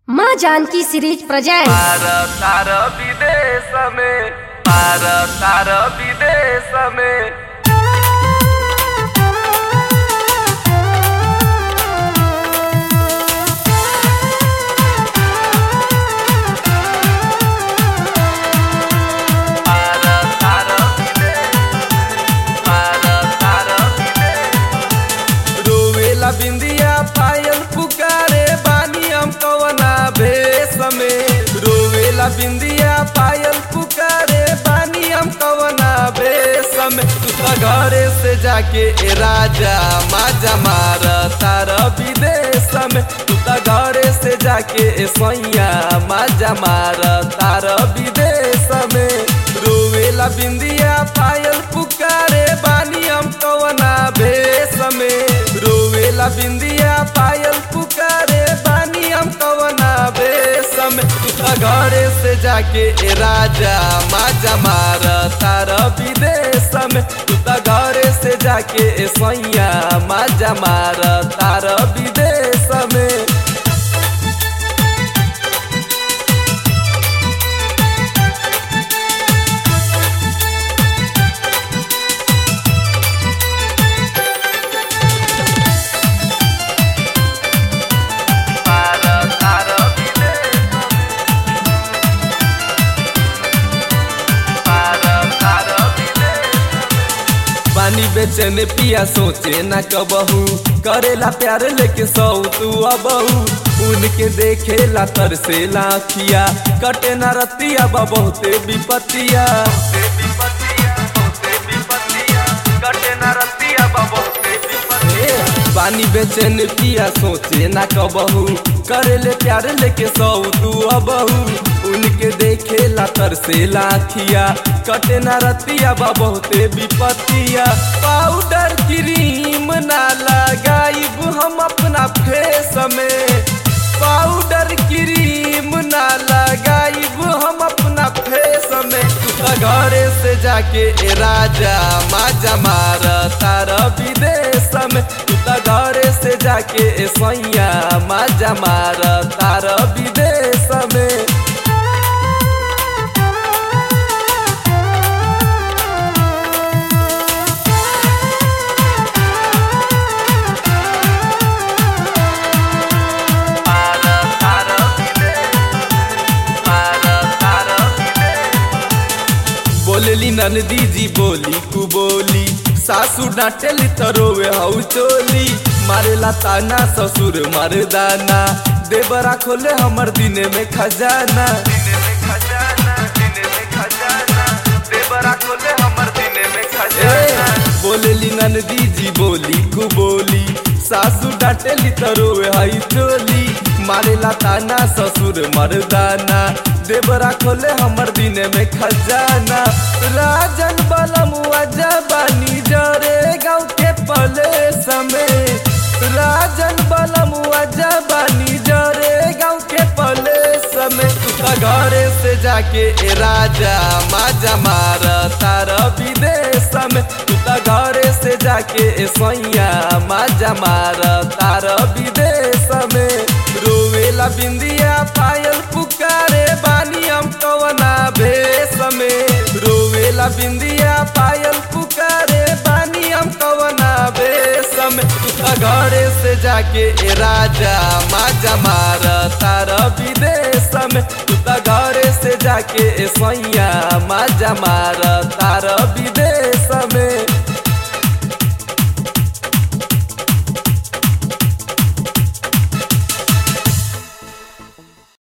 माँ Janaki series present पार तार विदेश में पार तार विदेश में पार तार विदेश पार तार विदेश रोवेला बिंदिया पायल पुकारे बानी हम कवना भेष में रोवेला बिंदिया पायल पुकारे बानी हम कवना भेष में तू तो घरे से जाके ए राजा माजा मार तार विदेश में तू तो घरे से जाके ए सैया माजा मार तार विदेश में रोवेला बिंदिया पायल पुकारे बानी हम कवना भेष में रोवेला बिंदिया पायल पुकारे बानी हम कवना भेष में तू तो घरे से जाके ए राजा माजा मार तार विदेश में तू तो घरे से जाके ए सैया माजा मार तार विदेश में पार तार विदेश पार तार विदेश पानी बेचने पिया सोचे न कबहू करेला प्यार लेके सौ तू अबहू उनके देखेला तरसेला अखिया कटे न रतिया बा बहुते विपतिया कटे न रतिया बा बहुते पानी बेचन पिया सोचे ना कबहू करेले प्यार लेके सौ तू अबहू उनके देखेला तरसेला अखिया कटे ना रतिया बा बहुते विपतिया पाउडर क्रीम ना लगाइब हम अपना फेस में पाउडर क्रीम ना लगाइब हम अपना फेस में तू तो घरे से जाके ए राजा माजा मार तार विदेश में तू तो घरे से जाके ए सैया माजा मार तार विदेश में पार तार विदेश पार तार विदेश बोलली ननदी जी बोली कु बोली सासू डांटेली तो रोवे हऊ चोली मारेला ताना ससुर मरदाना देवरा खोले हमर दिने में खजाना दिने में खजाना दिने में खजाना देवरा खोले हमर दिने में खजाना बोलली ननदी जी बोली कु बोली सासू डांटेली तो रोवे हई चोली मारेला ताना ससुर मरदाना देवरा खोले हमर दिने में खजाना राजन बलमुआ जबानी जरे गाँव के पले समय राजन बलमुआ जबानी जरे गाँव के पले समय तू तो घरे से जाके ए राजा माजा मार तार विदेश में तू तो घरे से जाके ए सैया माजा मार तार विदेश में रोवेला बिंदिया पायल पुकारे बानी हम कवना भेष में रोवेला बिंदिया पायल पुकारे बानी हम कवना भेष में तू तो घरे से जाके ए राजा माजा मार तार विदेश में तू तो घरे से जाके ए सैया माजा मार तार विदेश में